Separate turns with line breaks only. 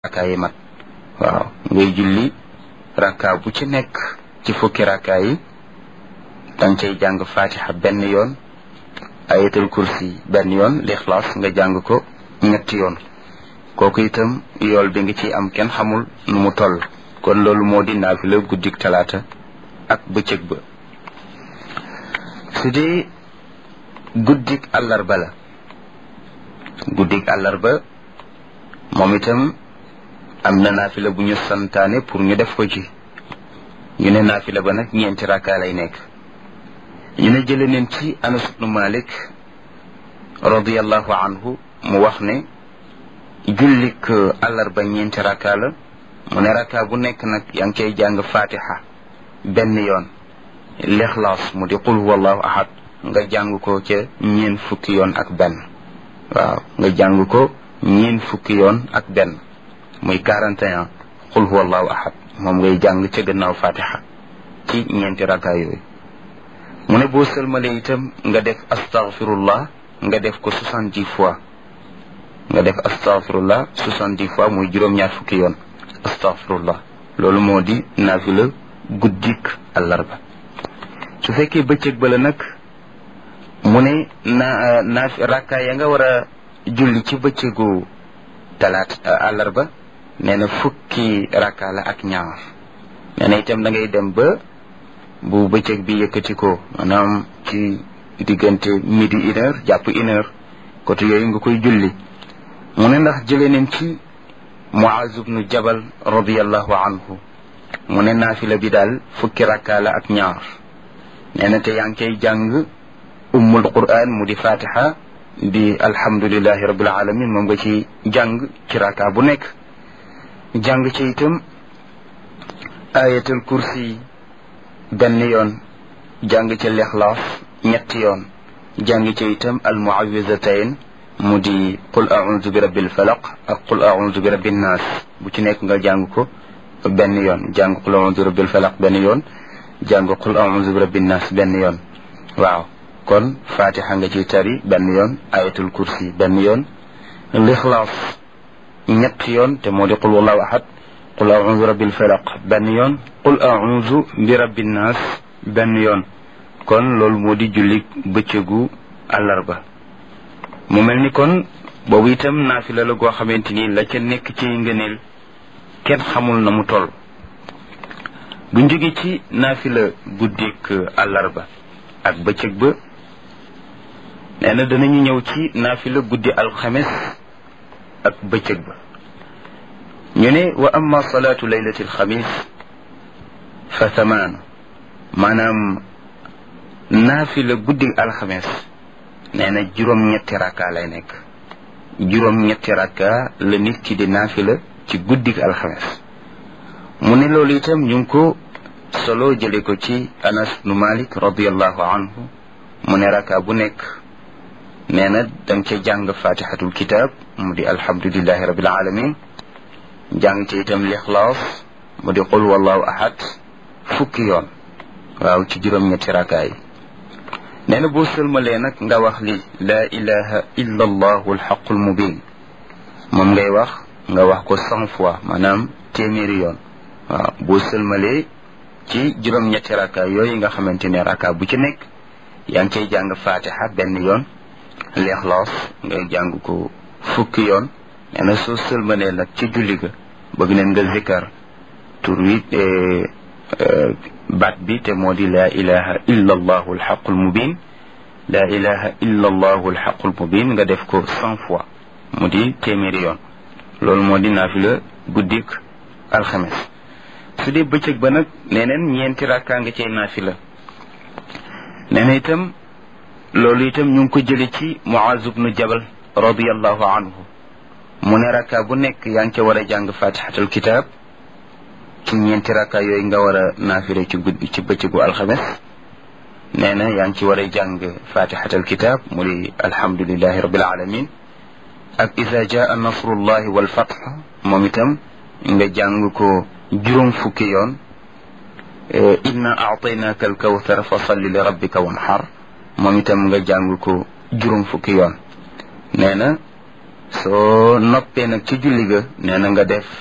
rakkaa yi mat waaw ngay julli rakkaa bu ci nekk ci fukki rakkaa yi danga cay jàng fatiha benn yoon ayatul kursi benn yoon lixlaas nga jàng ko ñetti yoon kooku itam yool bi nga ciy am kenn xamul nu mu toll kon loolu moo di naafila guddik talaata ak bëccëg ba su dee guddik àllarba la guddik àllarba moom itam am na naafila bu ñu santaane pour ñu def ko ci ñu ne naafila ba nag ñeenti rakkaa lay nekk ñu ne jële neen ci anas ibnu malik radiallahu anhu mu wax ne jullik àllarba ñeenti rakkaa la mu ne rakkaa bu nekk nag yaa ngi koy jàng fatiha benn yoon lixlaas mu di qul huwallahu ahad nga jàng ko ca ñeen fukki yoon ak benn waaw nga jàng ko ñeen fukki yoon ak benn muy 41 qul huwallahu ahad moom ngay jàng ca gannaaw fatiha ci ñeenti rakkaa yooyu mu ne boo sëlmalee itam nga def astaghfirullah nga def ko soixante-dix fois nga def astaghfirullah soixante-dix fois muy juróom-ñaar fukki yoon astaghfirullah loolu moo di naafila guddik àllarba su fekkee bëccëg ba la nag mu ne na naaf rakkaa ya nga war a julli ci bëccëgu talaat àllarba nee na fukki rakkaa la ak ñaar nee na itam da ngay dem ba bu bëccëg bi yëkkati ko maanaam ci diggante midi une heure jàpp une heure côté yooyu nga koy julli mu ne ndax jëlee nañ ci Muaz ibnu Jabal radiallahu anhu mu ne naafila bi daal fukki rakkaa la ak ñaar nee na te yaa ngi koy jàng ummul quran mu di fatiha di alhamdulillahi rabbil alamin moom nga ci jàng ci rakkaa bu nekk jàng ci itam ayatul kursi benn yoon jàng ci lixlaas ñetti yoon jàng ci itam almuawizatayn mu di qul audu bi rabbil falaq ak qul audu bi rabbin naas bu ci nekk nga jàng ko benn yoon jàng qul audu bi rabbil falaq benn yoon jàng qul audu bi rabbin naas benn yoon waaw kon fatiha nga ci tari benn yoon ayatul kursi benn yoon lixlaas ñetti yoon te moo di qul wallahu ahad qul audu bi rabbil falaq benn yoon qul audu bi rabbin naas benn yoon kon loolu moo di julli bëccëgu àllarba mu mel ni kon boobu itam naafila la goo xamante ni la ca nekk ci ngëneel kenn xamul na mu toll bu jóge ci naafila guddik àllarba ak bëccëg ba nee na danañu ñëw ci naafila guddi alxames ak bëccëg ba ñu ne wa amma salaatu laylati alxamis fa thamaanu maanaam naafila guddi alxames nee na juróom-ñetti rakka lay nekk juróom-ñetti rakka la nit ki di naafila ci guddi alxames mu ne loolu itam ñu ngi ko solo jële ko ci anas nu malik radiallahu anhu mu ne rakka bu nekk nee na danga ca jàng fatihatul kitab mu di alhamdulillahi rabbil alamin jàng ci itam lixlaas mu di qul wallahu ahad fukki yoon waaw ci juróom-ñetti rakka yi nee na boo sëlmalee nag nga wax li laa ilaha illa allahu alxaqul mubin moom ngay wax nga wax ko cent fois maanaam téeméeri yoon waaw boo sëlmalee ci juróom-ñetti rakka yooyu nga xamante ne rakka bu ci nekk yaa ngi cay jàng fatiha benn yoon leexlaas ngay jàng ko fukki yoon nee na soo sëlmalee nag ci julli ga bëgg neen nga zikkar tur wi baat bi te moo di laa ilaha illa allahu alxaqul mubin laa ilaha illa allahu alxaqul mubin nga def ko cent fois mu di téeméeri yoon loolu moo di naafila guddik alxames su dee bëccëg ba nag neneen ñeenti rakkaa nga cay naafila nee na itam loolu itam ñu ngi ko jële ci Muaz ibnu Jabal radiallahu anhu mu ne rakkaa bu nekk yaa ngi ca war a jàng fatihatul kitab ci ñeenti rakka yooyu nga war a naafire ci guddi ci bëccëgu alxames nee na yaa ngi ci war a jàng fatihatal kitab mu di alhamdulilahi rabbil alamin ak ida jaa nasrullahi wal fath moom itam nga jàng ko juróom fukki yoon inna aataynaka alkawthar fa salli li rabbika wanhar moom itam nga jàng ko juróom fukki yoon nee na soo noppee nag ci julli ga nee na nga def